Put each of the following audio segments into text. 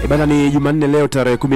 E bana, ni Jumanne leo tarehe kumi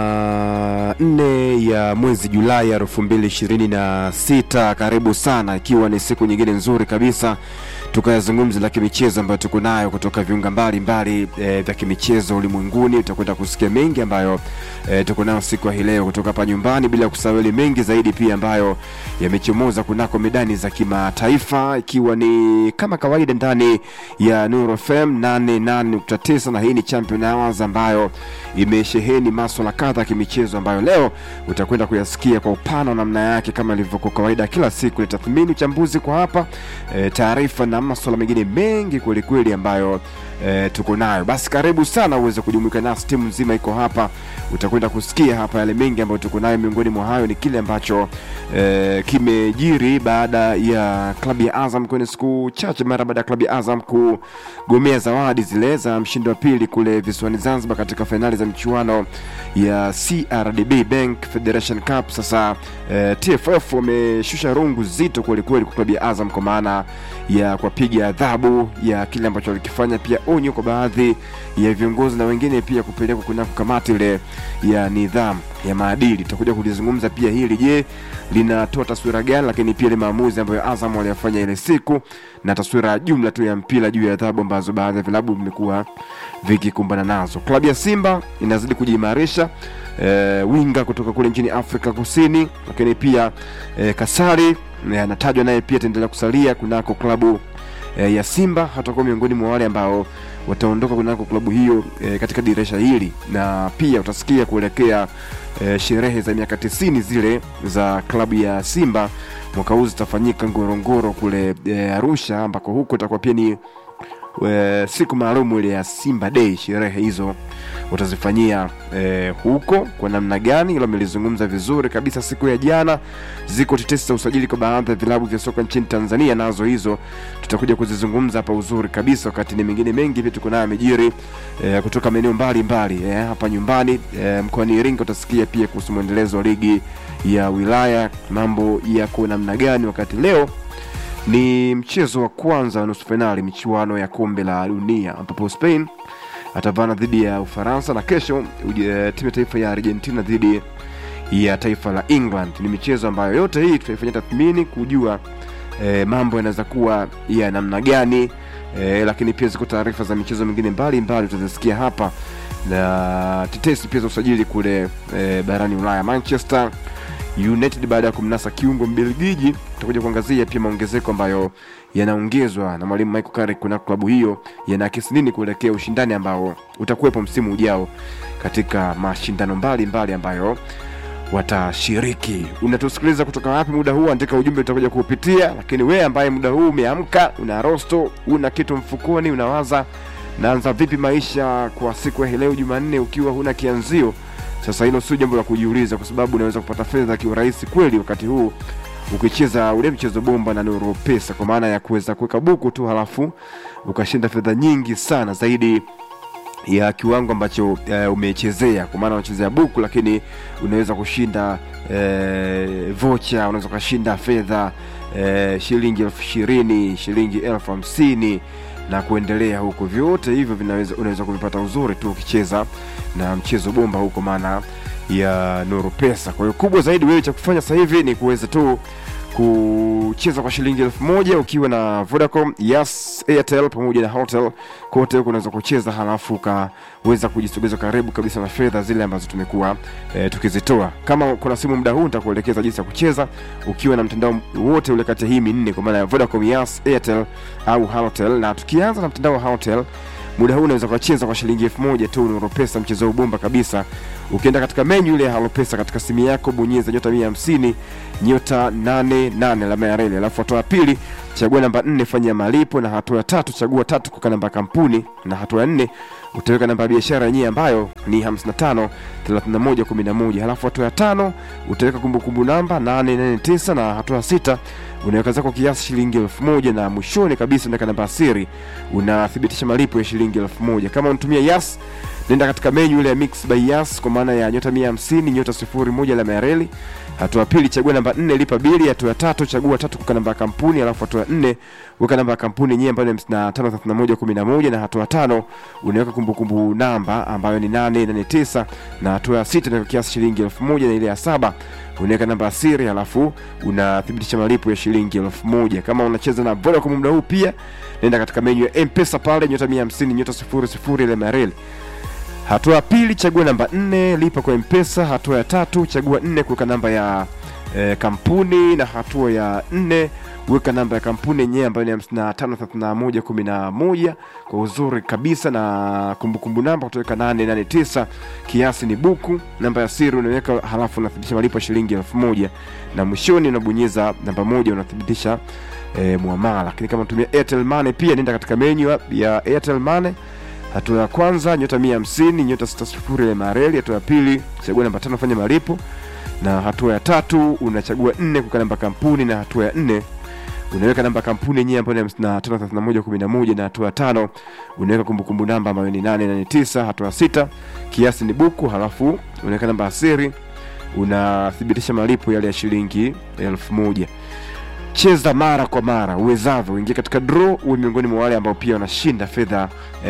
na nne ya mwezi Julai elfu mbili ishirini na sita. Karibu sana, ikiwa ni siku nyingine nzuri kabisa tukayazungumza la kimichezo ambayo tuko nayo kutoka viunga mbalimbali e, vya kimichezo ulimwenguni. Utakwenda kusikia mengi ambayo e, tuko nayo siku ya hii leo kutoka hapa nyumbani, bila kusahau yale mengi zaidi pia ambayo yamechomoza kunako medani za kimataifa, ikiwa ni kama kawaida ndani ya Nuru FM 88.9 na hii ni Champion Hours ambayo imesheheni maswala kadha ya kimichezo ambayo leo utakwenda kuyasikia kwa upana namna yake, kama ilivyokuwa kawaida kila siku. Ni tathmini, uchambuzi kwa hapa e, taarifa na maswala mengine mengi kwelikweli ambayo e, tuko nayo. Basi karibu sana uweze kujumuika nasi, timu nzima iko hapa, utakwenda kusikia hapa yale mengi ambayo tuko nayo. Miongoni mwa hayo ni kile ambacho e, kimejiri baada ya klabu ya Azam kwenye siku chache mara baada ya klabu ya Azam kugomea zawadi zile za mshindi wa pili kule visiwani Zanzibar katika fainali za michuano ya CRDB Bank Federation Cup. Sasa e, TFF wameshusha rungu zito kwelikweli kwa klabu ya Azam kwa maana ya kuwapiga adhabu ya kile ambacho walikifanya, pia onyo kwa baadhi ya viongozi na wengine pia kupelekwa kunako kamati ile ya nidhamu ya maadili. Tutakuja kulizungumza pia hili, je, linatoa taswira gani, lakini pia ile maamuzi ambayo Azam waliyafanya ile siku na taswira ya jumla tu ya mpira juu ya adhabu ambazo baadhi ya vilabu vimekuwa vikikumbana nazo. Klabu ya Simba inazidi kujiimarisha e, winga kutoka kule nchini Afrika Kusini, lakini pia e, Kasari anatajwa naye pia ataendelea kusalia kunako klabu e, ya Simba, hatakuwa miongoni mwa wale ambao wataondoka kunako klabu hiyo e, katika dirisha hili, na pia utasikia kuelekea e, sherehe za miaka tisini zile za klabu ya Simba mwaka huu zitafanyika Ngorongoro kule e, Arusha, ambako huko itakuwa pia ni e, siku maalum ile ya Simba Day. Sherehe hizo utazifanyia e, huko kwa namna gani? Hilo amelizungumza vizuri kabisa siku ya jana. Ziko tetesi za usajili kwa baadhi ya vilabu vya soka nchini Tanzania, nazo hizo tutakuja kuzizungumza hapa uzuri kabisa, wakati ni mengine mengi pia tuko nayo amejiri e, kutoka maeneo mbalimbali e, hapa nyumbani e, mkoani Iringa. Utasikia pia kuhusu mwendelezo wa ligi ya wilaya, mambo yako namna gani, wakati leo ni mchezo wa kwanza wa nusu fainali michuano ya kombe la dunia ambapo Spain atavana dhidi ya Ufaransa na kesho uje- timu ya taifa ya Argentina dhidi ya taifa la England. Ni michezo ambayo yote hii tutaifanyia tathmini kujua e, mambo yanaweza kuwa ya namna gani e, lakini pia ziko taarifa za michezo mingine mbalimbali tutazisikia hapa na tetesi pia za usajili kule e, barani Ulaya. Manchester United baada ya kumnasa kiungo Mbelgiji, tutakuja kuangazia pia maongezeko ambayo yanaongezwa na mwalimu Michael Carrick kuna klabu hiyo yanaakisi nini kuelekea ushindani ambao utakuwepo msimu ujao katika mashindano mbalimbali mbali ambayo watashiriki. Unatusikiliza kutoka wapi muda huu? Andika ujumbe, utakuja kuupitia. Lakini wewe ambaye muda huu umeamka, una rosto, una kitu mfukoni, unawaza naanza vipi maisha kwa siku ya hii leo Jumanne, ukiwa huna kianzio sasa hilo sio jambo la kujiuliza, kwa sababu unaweza kupata fedha kiurahisi kweli wakati huu ukicheza ule mchezo bomba na Nuru Pesa, kwa maana ya kuweza kuweka buku tu halafu ukashinda fedha nyingi sana zaidi ya kiwango ambacho uh, umechezea, kwa maana unachezea buku, lakini unaweza kushinda uh, vocha, unaweza ukashinda fedha uh, shilingi elfu ishirini shilingi elfu hamsini na kuendelea huko. Vyote hivyo vinaweza unaweza kuvipata uzuri tu ukicheza na mchezo bomba huko, maana ya Nuru Pesa. Kwa hiyo kubwa zaidi wewe cha kufanya sasa hivi ni kuweza tu kucheza kwa shilingi elfu moja ukiwa na Vodacom, Yas, Airtel pamoja na Hotel. Kote huko unaweza kucheza, halafu ukaweza kujisogeza karibu kabisa na fedha zile ambazo tumekuwa e, tukizitoa. Kama kuna simu muda huu nitakuelekeza jinsi ya kucheza ukiwa na mtandao wote ule kati ya hii minne, kwa maana ya Vodacom, Yas, Airtel au Halotel. Na tukianza na mtandao wa Halotel muda huu unaweza kucheza kwa shilingi elfu moja tu Nuru Pesa, mchezo ubomba kabisa. Ukienda katika menyu ile ya Halo Pesa katika simu yako, bonyeza nyota mia hamsini nyota nane nane alama ya reli, alafu hatua ya pili chagua namba nne fanya malipo, na hatua ya tatu chagua tatu kuweka namba ya kampuni, na hatua ya nne utaweka namba ya biashara yenyewe ambayo ni 55 31 11. Halafu hatua ya tano utaweka kumbukumbu namba 889 na hatua ya sita unaweka zako kiasi shilingi elfu moja na mwishoni kabisa unaweka namba ya siri, unathibitisha malipo ya shilingi elfu moja. Kama unatumia Yas nenda katika menyu ile ya mix by Yas kwa maana ya nyota 150 nyota 01 alama ya reli hatua ya pili chagua namba 4 lipa bili hatua ya tatu chagua tatu kuweka namba ya kampuni alafu hatua ya 4 weka namba ya kampuni yenyewe ambayo ni 553111 na hatua ya tano unaweka kumbukumbu namba ambayo ni 889 na hatua ya sita unaweka kiasi shilingi 1000 na ile ya saba unaweka namba ya siri alafu unathibitisha malipo ya shilingi 1000 kama unacheza na Vodacom muda huu pia nenda katika menyu ya M-Pesa pale nyota 150 nyota 00 ile mareli Hatua ya pili chagua namba nne lipa kwa mpesa. Hatua ya tatu chagua nne kuweka namba ya e, kampuni, na hatua ya nne weka namba ya kampuni yenyewe ambayo ni hamsini na tano thelathini na moja kumi na moja kwa uzuri kabisa, na kumbukumbu namba utaweka nane nane tisa. Kiasi ni buku. Namba ya siri unaweka, halafu unathibitisha malipo ya shilingi elfu moja na mwishoni unabonyeza namba moja unathibitisha e, muamala. Lakini kama unatumia Airtel Money pia nenda katika menyu ya Airtel Money hatua ya kwanza nyota mia hamsini nyota sita sifuri ile mareli. Hatua ya pili chagua namba tano fanya malipo, na hatua ya tatu unachagua nne kuweka namba kampuni, na hatua ya nne unaweka namba kampuni yenyewe ambayo ni hamsini na tano thelathini na moja kumi na moja na hatua ya tano unaweka kumbukumbu namba ambayo ni nane nane tisa. Hatua ya sita kiasi ni buku, halafu unaweka namba ya siri, unathibitisha malipo yale ya shilingi elfu moja. Cheza mara kwa mara uwezavyo, uingie katika draw, uwe miongoni mwa wale ambao pia wanashinda fedha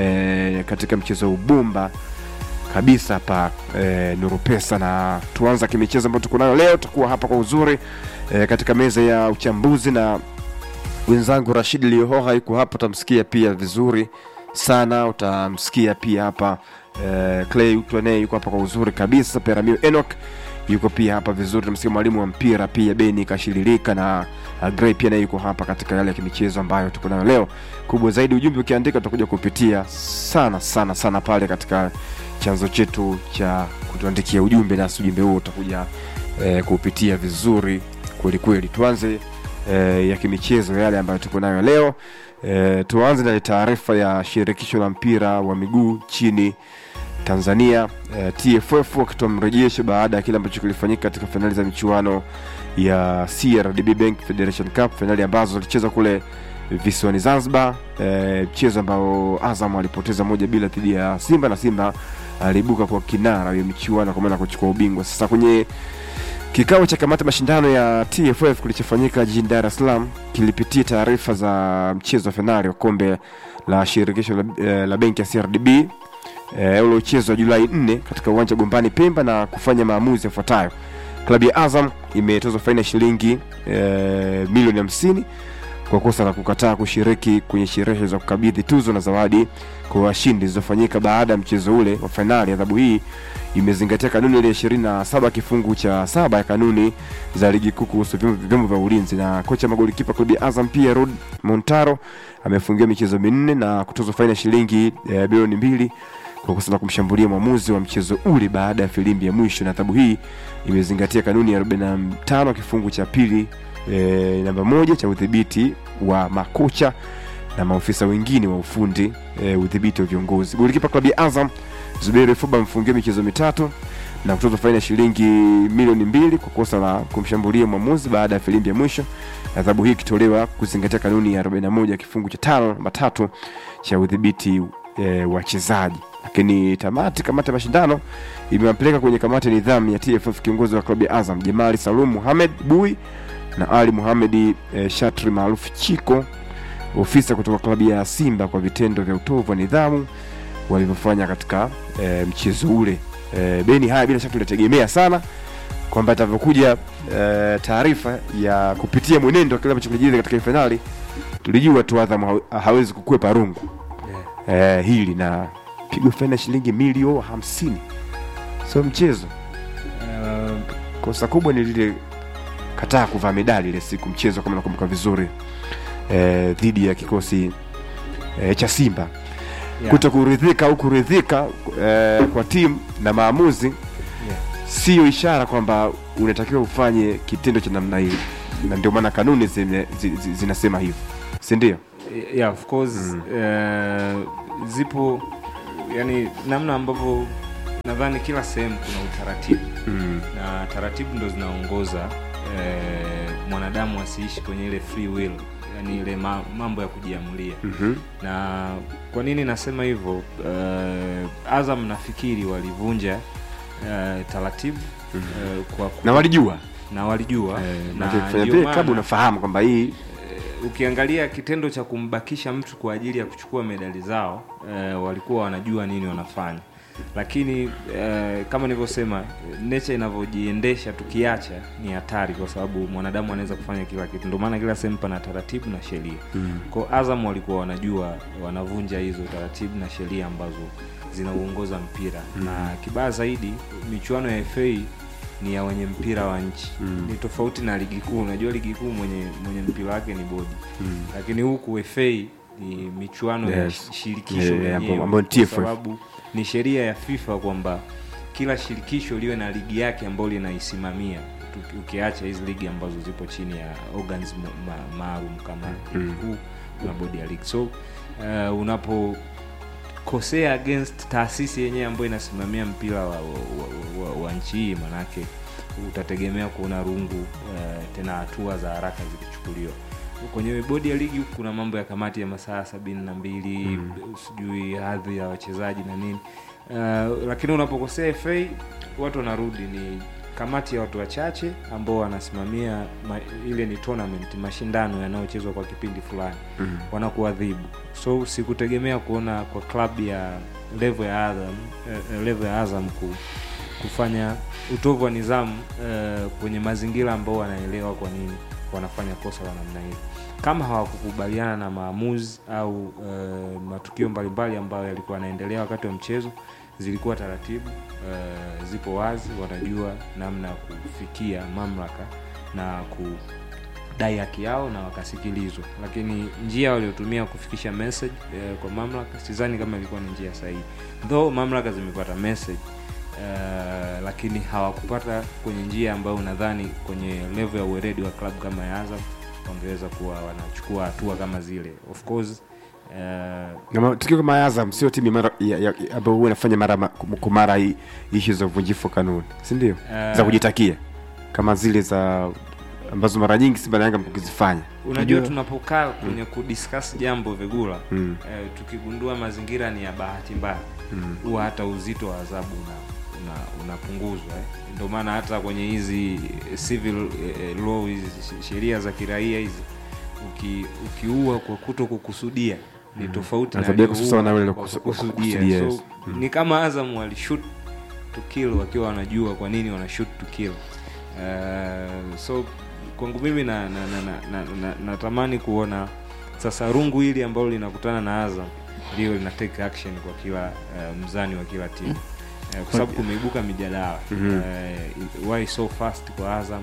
e, katika mchezo wa ubumba kabisa hapa e, Nuru Pesa. Na tuanza kimichezo ambayo tuko nayo leo, tutakuwa hapa kwa uzuri e, katika meza ya uchambuzi na wenzangu Rashid Liohoha yuko hapa, utamsikia pia vizuri sana, utamsikia pia hapa e, Clay Utwane yuko hapa kwa uzuri kabisa, Peramio Enoch yuko pia hapa vizuri, tunamsikia mwalimu wa mpira pia Beni Kashiririka na uh, Gray pia naye yuko hapa katika yale ya kimichezo ambayo tuko nayo leo. Kubwa zaidi ujumbe ukiandika, tutakuja kupitia sana sana sana pale katika chanzo chetu cha kutuandikia ujumbe, nasi ujumbe huo utakuja eh, kupitia vizuri kweli kweli. Tuanze eh, ya kimichezo yale ambayo tuko nayo leo. Eh, tuanze na taarifa ya shirikisho la mpira wa miguu chini Tanzania eh, TFF wakitoa mrejesho baada ya kile ambacho kilifanyika katika fainali za michuano ya CRDB Bank Federation Cup, fainali ambazo zilichezwa kule visiwani Zanzibar, mchezo eh, ambao Azam alipoteza moja bila dhidi ya Simba na Simba aliibuka kwa kinara ya michuano kwa maana kuchukua ubingwa. Sasa kwenye kikao cha kamati mashindano ya TFF kilichofanyika jijini Dar es Salaam kilipitia taarifa za mchezo wa fainali wa kombe la shirikisho la, eh, la benki ya CRDB e, uliochezwa Julai 4 katika uwanja wa Gombani Pemba na kufanya maamuzi yafuatayo. Klabu ya Azam imetozwa faini ya shilingi e, milioni 50 kwa kosa la kukataa kushiriki kwenye sherehe za kukabidhi tuzo na zawadi kwa washindi zilizofanyika baada ya mchezo ule wa fainali. Adhabu hii imezingatia kanuni ile ishirini na saba kifungu cha saba ya kanuni za ligi kuu kuhusu vyombo vya ulinzi. Na kocha magolikipa klabu ya Azam pia Rod Montaro amefungiwa michezo minne na kutozwa faini ya shilingi e, bilioni mbili kwa kosa la kumshambulia mwamuzi wa mchezo ule baada ya filimbi ya mwisho. Na adhabu hii imezingatia kanuni ya 45 kifungu cha pili e, namba moja cha udhibiti wa makocha na maofisa wengine wa ufundi e, udhibiti wa viongozi. Golikipa klabu ya Azam Zuberi Fuba amefungiwa michezo mitatu na kutozwa faini ya shilingi milioni mbili kwa kosa la kumshambulia mwamuzi baada ya filimbi ya mwisho. Adhabu hii ikitolewa kuzingatia kanuni ya 41 kifungu cha tano namba tatu cha udhibiti e, wachezaji. Lakini tamati kamati ya mashindano imewapeleka kwenye kamati ya nidhamu ya TFF kiongozi wa klabu ya Azam Jamali Salum Muhamed Bui na Ali Muhamedi e, Shatri maarufu Chiko, ofisa kutoka klabu ya Simba kwa vitendo vya utovu wa nidhamu walivyofanya katika e, mchezo ule. E, Beni, haya bila shaka tulitegemea sana kwamba itavyokuja e, taarifa ya kupitia mwenendo wa kile ambacho kilijiri katika fainali, tulijua tu Azam ha hawezi kukwepa rungu yeah. E, hili na pigwa faini ya shilingi milioni hamsini sio mchezo. Uh, kosa kubwa ni lile kataa kuvaa medali ile siku mchezo, kama nakumbuka vizuri e, dhidi ya kikosi e, cha Simba yeah. Kuto kuridhika au kuridhika e, kwa timu na maamuzi yeah. Siyo ishara kwamba unatakiwa ufanye kitendo cha namna hii, na ndio maana kanuni zine, zi, zi, zinasema hivyo, si ndio? Yeah, of course mm. Uh, zipo yani namna ambavyo nadhani kila sehemu kuna utaratibu mm. na taratibu ndo zinaongoza eh, mwanadamu asiishi kwenye ile free will yani ile ma, mambo ya kujiamulia Mhm. na kwa nini nasema hivyo uh, azam nafikiri walivunja uh, taratibu uh, kwa ku- na walijua na walijua na na kufanya ndio vile maana, klabu unafahamu kwamba hii eh, ukiangalia kitendo cha kumbakisha mtu kwa ajili ya kuchukua medali zao eh, walikuwa wanajua nini wanafanya lakini eh, kama nilivyosema nature inavyojiendesha tukiacha ni hatari kwa sababu mwanadamu anaweza kufanya kila kitu ndio maana kila sehemu pana taratibu na sheria mm. kwao azam walikuwa wanajua wanavunja hizo taratibu na sheria ambazo zinauongoza mpira mm. na kibaya zaidi michuano ya fa ni ya wenye mpira wa nchi mm. ni tofauti na ligi kuu unajua ligi kuu mwenye mwenye mpira wake ni bodi mm. lakini huku fa ni michuano ya Yes. shi- shirikisho Yeah, yeah, lenyewe, ambayo ni kwa TFF. sababu ni sheria ya fifa kwamba kila shirikisho liwe na ligi yake ambayo linaisimamia tuki- ukiacha hizi ligi ambazo zipo chini ya organs ma- ma- maalum kama ligi kuu na bodi ya ligi so uh, unapo kosea against taasisi yenyewe ambayo inasimamia mpira wa, wa, wa, wa, wa nchi hii manake utategemea kuona rungu uh, tena hatua za haraka zikichukuliwa kwenye bodi ya ligi kuna mambo ya kamati ya masaa sabini na mbili mm. sijui hadhi ya wachezaji na nini uh, lakini unapokosea fa watu wanarudi ni kamati ya watu wachache ambao wanasimamia ma, ile ni tournament mashindano yanayochezwa kwa kipindi fulani mm. wanakuadhibu so sikutegemea kuona kwa klabu ya levo ya azam eh, levo ya azam ku, kufanya utovu wa nidhamu eh, kwenye mazingira ambao wanaelewa kwa nini wanafanya kosa la namna hiyo kama hawakukubaliana na maamuzi au uh, matukio mbalimbali ambayo yalikuwa yanaendelea wakati wa mchezo zilikuwa taratibu uh, zipo wazi wanajua namna ya kufikia mamlaka na kudai haki yao na wakasikilizwa lakini njia waliotumia kufikisha message uh, kwa mamlaka sidhani kama ilikuwa ni njia sahihi though mamlaka zimepata message uh, lakini hawakupata kwenye njia ambayo unadhani kwenye level ya uweredi wa klabu kama ya azam wangeweza kuwa wanachukua hatua kama zile of course uh, na ma- tukio kama Azam sio timu mara- ya- ya- ambayo huwa inafanya mara ma- kwa mara hii ishu za uvunjifu wa kanuni si ndio Eh. za kujitakia kama zile za ambazo mara nyingi Simba na Yanga mkizifanya unajua tunapokaa kwenye kudiscuss jambo vigula Mm. eh, tukigundua mazingira ni ya bahati mbaya huwa hata uzito wa adhabu una una- unapunguzwa eh. ndio maana hata kwenye hizi civil eh, law hizi sh- sheria za kiraia hizi uki, ukiua kwa kuto kukusudia ni tofauti na Adhabu yake aliyeua sawa na yule kwa kukusu- kukusudia. kukusudia, so yes. ni kama azam walishoot to kill wakiwa wanajua kwa nini wana shoot to kill uh, so kwangu mimi na, na, na, na, na, na, natamani kuona sasa rungu hili ambalo linakutana na azam ndio lina take action kwa kila uh, mzani wa kila timu uh, kwa sababu kumeibuka mijadala uh, why so fast kwa azam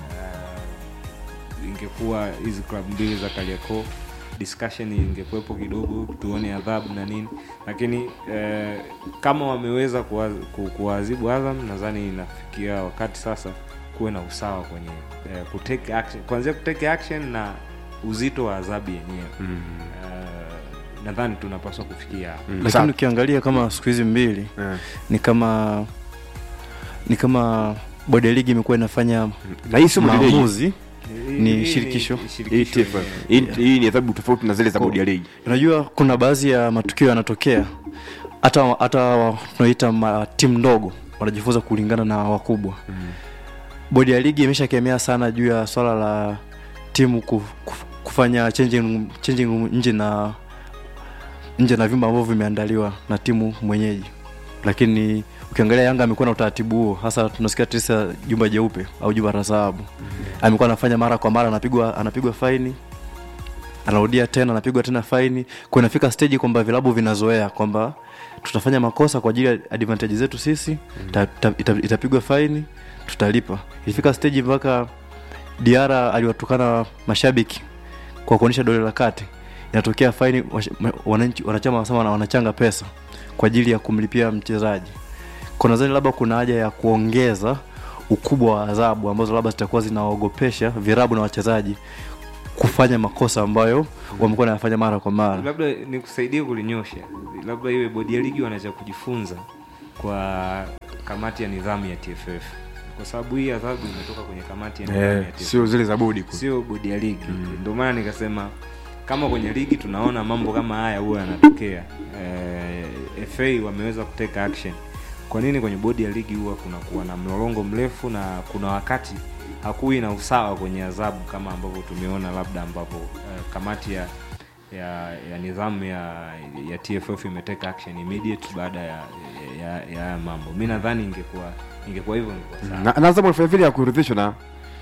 uh, ingekuwa hizi klabu mbili za kaliako discussion ingekuwepo kidogo tuone adhabu na nini lakini eh, kama wameweza kuwa- ku- kuwaadhibu azam nadhani inafikia wakati sasa kuwe na usawa kwenye eh, kutake action kuanzia kutake action na uzito wa adhabu yenyewe mm. uh, nadhani tunapaswa kufikia hapo Mm. lakini Sawa. ukiangalia kama siku hizi mbili Eh. ni kama ni kama bodi ya ligi imekuwa inafanya na hii sio bodi ya ligi. maamuzi Ni Hii shirikisho. Hii TFF. Hii- hii ni adhabu tofauti na zile za Kwa- bodi ya ligi unajua kuna baadhi ya matukio yanatokea hata hata tunaita ma- timu ndogo wanajifunza kulingana na wakubwa mm. bodi ya ligi imeshakemea sana juu ya swala la timu kuf, kuf, kufanya changing, changing room nje na nje na vyumba ambavyo vimeandaliwa na timu mwenyeji lakini ukiangalia yanga amekuwa na utaratibu huo hasa tunasikia tisa jumba jeupe au jumba la dhahabu amekuwa anafanya mara kwa mara anapigwa anapigwa faini anarudia tena anapigwa tena faini kwa inafika stage kwamba vilabu vinazoea kwamba tutafanya makosa kwa ajili ya advantage zetu sisi ta, ta, ita, itapigwa faini tutalipa ilifika stage mpaka diara aliwatukana mashabiki kwa kuonyesha dole la kati inatokea faini wash- ma- wananchi wanachama wanasema wana- wanachanga pesa kwa ajili ya kumlipia mchezaji kwa nadhani labda kuna haja ya kuongeza ukubwa wa adhabu ambazo labda zitakuwa zinaogopesha virabu na wachezaji kufanya makosa ambayo wamekuwa nayafanya mara kwa mara labda nikusaidie kulinyosha labda iwe bodi ya ligi wanacha kujifunza kwa kamati ya nidhamu ya tff kwa sababu hii adhabu imetoka kwenye kamati ya nidhamu eh, ya TFF sio zile za bodi kule. sio bodi ya ligi ndio maana nikasema kama kwenye ligi tunaona mambo kama haya huwa yanatokea eh, FA wameweza kuteka action kwa nini kwenye bodi ya ligi huwa kunakuwa na mlolongo mrefu na kuna wakati hakuwi na usawa kwenye adhabu kama ambavyo tumeona labda ambapo eh, kamati ya ya, ya nidhamu ya, ya TFF imeteka action immediate baada ya ya, ya, ya haya mambo mi nadhani ingekuwa ingekuwa hivyo ingekuwa sawa na na Azam alifanya vile ya kuridhishwa na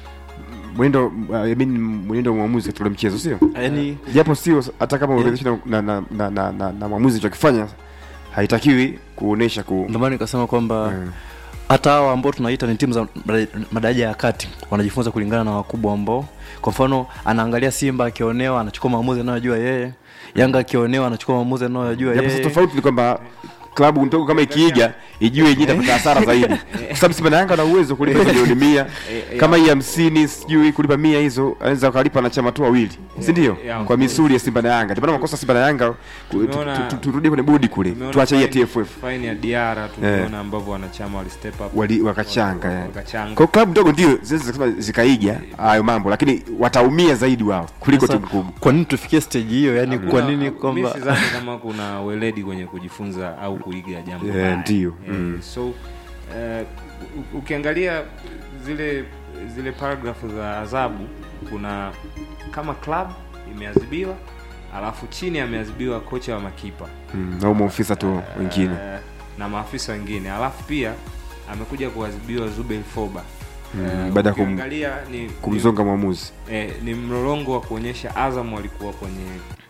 mwenendo uh, I mean mwenendo wa mwamuzi katika ule mchezo sio yani japo sio hata kama uridhishwa na, na, na, na, na, na, na mwamuzi alichokifanya haitakiwi kuonesha ku ndio maana nikasema kwamba Mm. hata hawa ambao tunaita ni timu za mada- madaraja ya kati wanajifunza kulingana na wakubwa ambao kwa mfano anaangalia simba akionewa anachukua maamuzi anayojua yeye yanga akionewa anachukua maamuzi anayojua japo sasa yeye tofauti ni kwamba klabu ndogo kama ikiiga ijue yenyewe itapata hasara zaidi kwa sababu Simba na Yanga na uwezo kulipa hizo milioni mia Eh, kama hii hamsini sijui kulipa mia hizo anaweza wakalipa na chama tu wawili si ndio yeah, of kwa course. misuli ya Simba na Yanga ndio maana makosa Simba na Yanga ku- tu- Tumeona- tu- tu- turudie kwenye bodi kule Tumeona tuache hii ya fine- TFF fine ya Diara tumeona ambavyo wanachama wali step up Wali- wakachanga, Waka- eh. wakachanga kwa klabu ndogo ndio zinaweza kusema zikaiga hayo mambo lakini wataumia zaidi wao kuliko Sasa, timu kubwa kwa nini tufikie stage hiyo yani kwa Hakuna- nini mi kwamba sidhani kama kuna weledi kwenye kujifunza au kuiga jambo Eh, baya. ndio, Eh, mm. so eh, u- ukiangalia zile zile paragrafu za adhabu kuna kama club imeadhibiwa alafu chini ameadhibiwa kocha wa makipa Mm, au maofisa tu wengine Eh, na maafisa wengine alafu pia amekuja kuadhibiwa Zubel Foba Mm, Eh, baada ya kum- ukiangalia ni, ni, kumzonga mwamuzi eh, ni mlolongo wa kuonyesha Azam walikuwa kwenye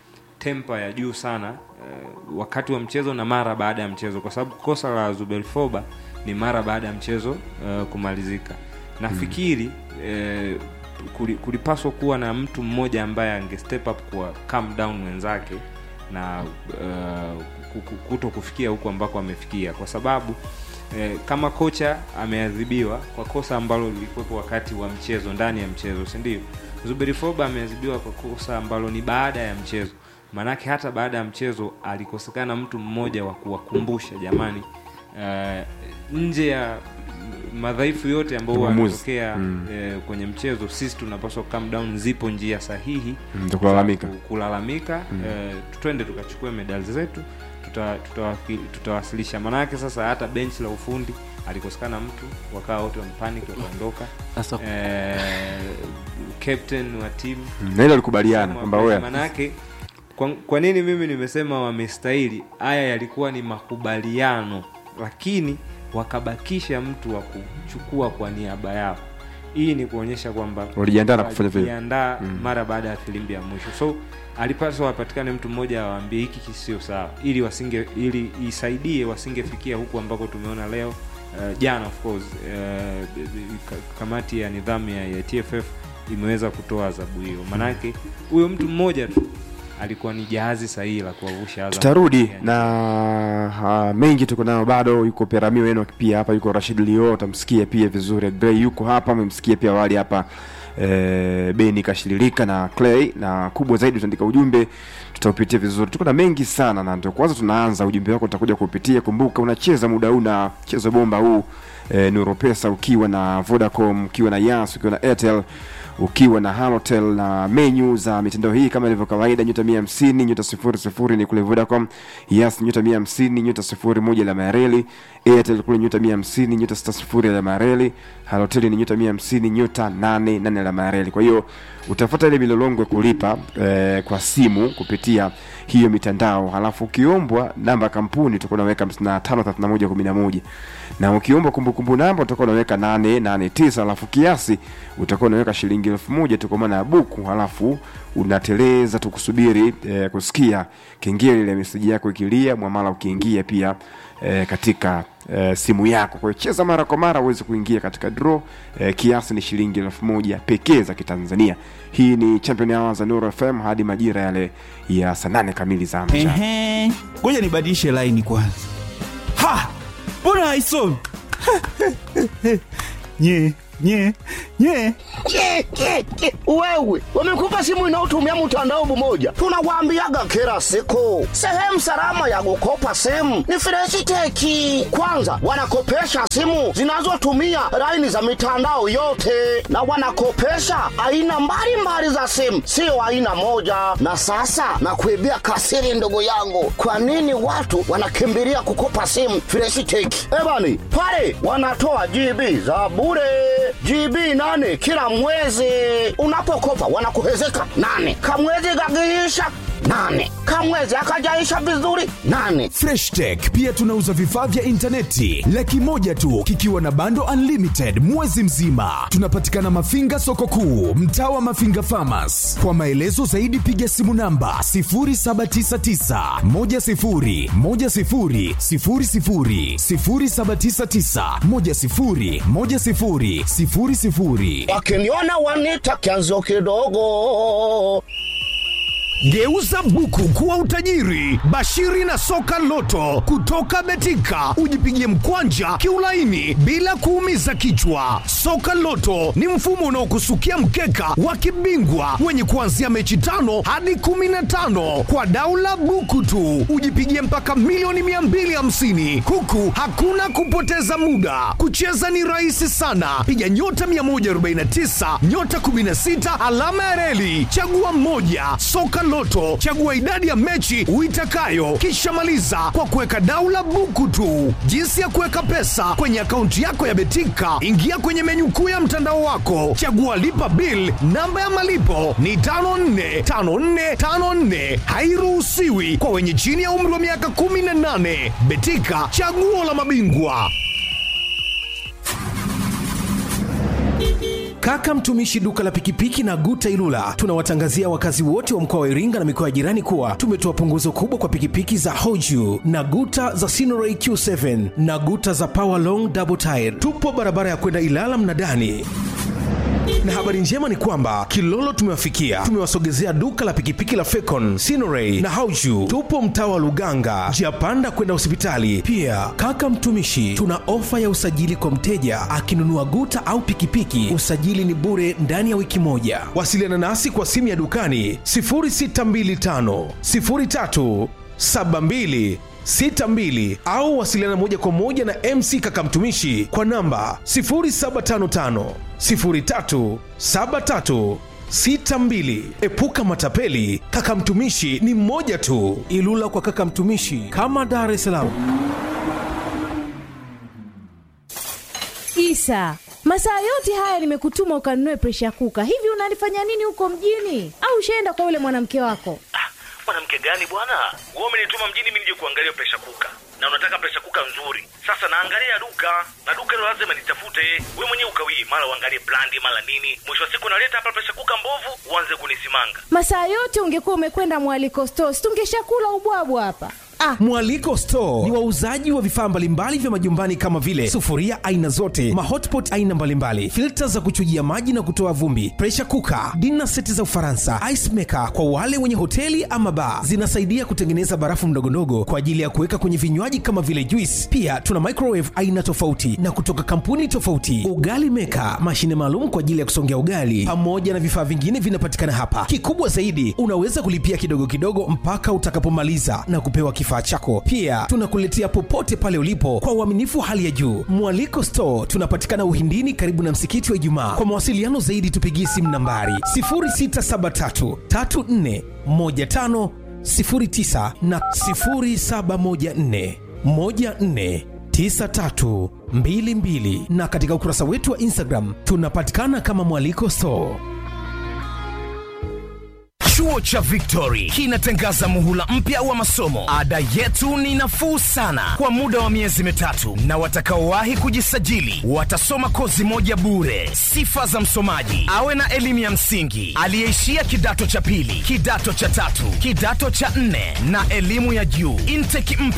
tempa ya juu sana eh, wakati wa mchezo na mara baada ya mchezo, kwa sababu kosa la Zubel Foba ni mara baada ya mchezo eh, kumalizika. Nafikiri eh, kuli- kulipaswa kuwa na mtu mmoja ambaye ange step up kwa calm down wenzake na uh, ku- ku- kuto kufikia huko ambako amefikia kwa sababu eh, kama kocha ameadhibiwa kwa kosa ambalo lilikuwepo wakati wa mchezo ndani ya mchezo si ndio zuberi foba ameadhibiwa kwa kosa ambalo ni baada ya mchezo maanake hata baada ya mchezo alikosekana mtu mmoja wa kuwakumbusha jamani eh, nje ya madhaifu yote ambayo huwa Maamuzi. yanatokea Mm. eh, kwenye mchezo sisi tunapaswa calm down zipo njia sahihi Mm, za kulalamika. za ku- kulalamika eh, twende tukachukue medali zetu tuta- tutawaki- tutawasilisha maanake sasa hata benchi la ufundi alikosekana mtu wakawa wote wampanic wakaondoka sasa eh, captain wa timu Mm, na hilo alikubaliana kwamba wewe manake kwa, kwa nini mimi nimesema wamestahili haya yalikuwa ni makubaliano lakini wakabakisha mtu wa kuchukua kwa niaba yao hii ni kuonyesha kwamba Walijiandaa na kufanya vile. walijiandaa mara baada ya filimbi ya mwisho so alipaswa wapatikane mtu mmoja awaambie hiki kisio sawa ili wasinge ili isaidie wasingefikia huku ambako tumeona leo uh, jana of course uh, ka- kamati ya nidhamu ya, ya TFF imeweza kutoa adhabu hiyo manake huyo mtu mmoja tu alikuwa ni jahazi sahihi la kuwavusha Azam tutarudi Yani, na ha, mengi tuko nayo bado yuko perami wenu pia hapa yuko rashid lio utamsikia pia vizuri Gray yuko hapa amemsikia pia awali hapa e, beni kashililika na clay na kubwa zaidi utaandika ujumbe tutaupitia vizuri tuko na mengi sana na ndio kwanza tunaanza ujumbe wako utakuja kupitia kumbuka unacheza muda huu na chezo bomba huu e, nuropesa ukiwa na vodacom ukiwa na yas ukiwa na airtel ukiwa na halotel na menyu za mitandao hii kama ilivyo kawaida nyota mia hamsini nyota sifuri sifuri ni kule vodacom yas nyota mia hamsini nyota sifuri moja la mareli airtel kule nyota mia hamsini nyota sita sifuri la mareli halotel ni nyota mia hamsini nyota nane nane la mareli kwa hiyo utafuata ile milolongo ya kulipa eh, kwa simu kupitia hiyo mitandao halafu ukiombwa namba ya kampuni utakuwa unaweka 553111 na ukiombwa kumbukumbu namba utakuwa unaweka 889 halafu kiasi utakuwa unaweka shilingi elfu moja tu kwa maana ya buku halafu unateleza tukusubiri eh, kusikia kengele ile meseji yako ikilia mwamala ukiingia pia eh, katika eh, simu yako kwa hiyo cheza mara kwa mara uweze kuingia katika draw eh, kiasi ni shilingi elfu moja pekee za kitanzania hii ni champion hour za Nuru fm hadi majira yale ya saa nane kamili za mchana Ehe, ngoja nibadilishe laini kwanza. Ha, mbona haisomi? nye nye nye Ke, ke, ke. Wewe wamekupa simu inayotumia mtandao mmoja, tunawaambiaga kila siku, sehemu salama ya kukopa simu ni Freshiteki. Kwanza wanakopesha simu zinazotumia laini za mitandao yote, na wanakopesha aina mbalimbali za simu, sio aina moja. Na sasa nakuibia kasiri, ndugu yangu, kwa nini watu wanakimbilia kukopa simu Freshiteki? Ebani pale wanatoa GB za bure GB nane kila mwezi. Unapokopa wanakuhezeka nane, kamwezi kakiisha nane, kamwezi akajaisha vizuri nane. freshtech pia tunauza vifaa vya intaneti laki moja tu kikiwa na bando unlimited mwezi mzima tunapatikana mafinga soko kuu mtaa wa mafinga famas kwa maelezo zaidi piga simu namba 799 Wakiniona wanita kianzo kidogo. Geuza buku kuwa utajiri. Bashiri na soka loto kutoka Betika, ujipigie mkwanja kiulaini bila kuumiza kichwa. Soka loto ni mfumo unaokusukia mkeka wa kibingwa wenye kuanzia mechi tano hadi kumi na tano kwa daula buku tu, ujipigie mpaka milioni 250 huku hakuna kupoteza muda. Kucheza ni rahisi sana, piga nyota 149 nyota 16 alama ya reli, chagua mmoja. Soka Loto, chagua idadi ya mechi uitakayo, kisha maliza kwa kuweka daula buku tu. Jinsi ya kuweka pesa kwenye akaunti yako ya Betika, ingia kwenye menyu kuu ya mtandao wako, chagua lipa bill. Namba ya malipo ni 545454, hairuhusiwi kwa wenye chini ya umri wa miaka 18. Betika, chaguo la mabingwa. Kaka mtumishi duka la pikipiki na Guta Ilula, tunawatangazia wakazi wote wa mkoa wa Iringa na mikoa ya jirani kuwa tumetoa punguzo kubwa kwa pikipiki za Hoju na Guta za Sinoray Q7 na Guta za Power Long Double Tire. Tupo barabara ya kwenda Ilala Mnadani na habari njema ni kwamba Kilolo tumewafikia, tumewasogezea duka la pikipiki la Fecon, Sinoray na Hauju. Tupo mtaa wa Luganga, njia panda kwenda hospitali. Pia kaka mtumishi, tuna ofa ya usajili kwa mteja akinunua guta au pikipiki, usajili ni bure ndani ya wiki moja. Wasiliana nasi kwa simu ya dukani 0625 03 72 62 au wasiliana moja kwa moja na MC Kaka Mtumishi kwa namba 0755 03 73 62. Epuka matapeli, Kaka Mtumishi ni mmoja tu. Ilula kwa Kaka Mtumishi kama Dar es Salaam. Isa, masaa yote haya nimekutuma ukanunue presha kuka. Hivi unalifanya nini huko mjini? Au ushaenda kwa yule mwanamke wako? mwanamke gani bwana wewe umenituma mjini mimi nije kuangalia presha kuka na unataka presha kuka nzuri sasa naangalia duka na duka hilo lazima nitafute wewe mwenyewe ukawii mara uangalie brandi mara nini mwisho wa siku naleta hapa presha kuka mbovu uanze kunisimanga Masaa yote ungekuwa umekwenda mwaliko stores, tungeshakula ubwabwa hapa. Ah, Mwaliko Store ni wauzaji wa vifaa mbalimbali vya majumbani kama vile sufuria aina zote, mahotpot aina mbalimbali, filta za kuchujia maji na kutoa vumbi, pressure cooker, dinner seti za Ufaransa, ice maker kwa wale wenye hoteli ama bar. Zinasaidia kutengeneza barafu ndogondogo kwa ajili ya kuweka kwenye vinywaji kama vile juice. Pia tuna microwave aina tofauti na kutoka kampuni tofauti, ugali maker, mashine maalum kwa ajili ya kusongea ugali, pamoja na vifaa vingine vinapatikana hapa. Kikubwa zaidi, unaweza kulipia kidogo kidogo mpaka utakapomaliza na kupewa kifaa chako. Pia tunakuletea popote pale ulipo kwa uaminifu wa hali ya juu. Mwaliko Store tunapatikana Uhindini, karibu na msikiti wa Ijumaa. Kwa mawasiliano zaidi, tupigie simu nambari 0673 34 15 09 na 0714 14 9322 na katika ukurasa wetu wa Instagram tunapatikana kama Mwaliko Store. Chuo cha Victory kinatangaza muhula mpya wa masomo. Ada yetu ni nafuu sana kwa muda wa miezi mitatu, na watakaowahi kujisajili watasoma kozi moja bure. Sifa za msomaji: awe na elimu ya msingi, aliyeishia kidato cha pili, kidato cha tatu, kidato cha nne na elimu ya juu. Intake mpya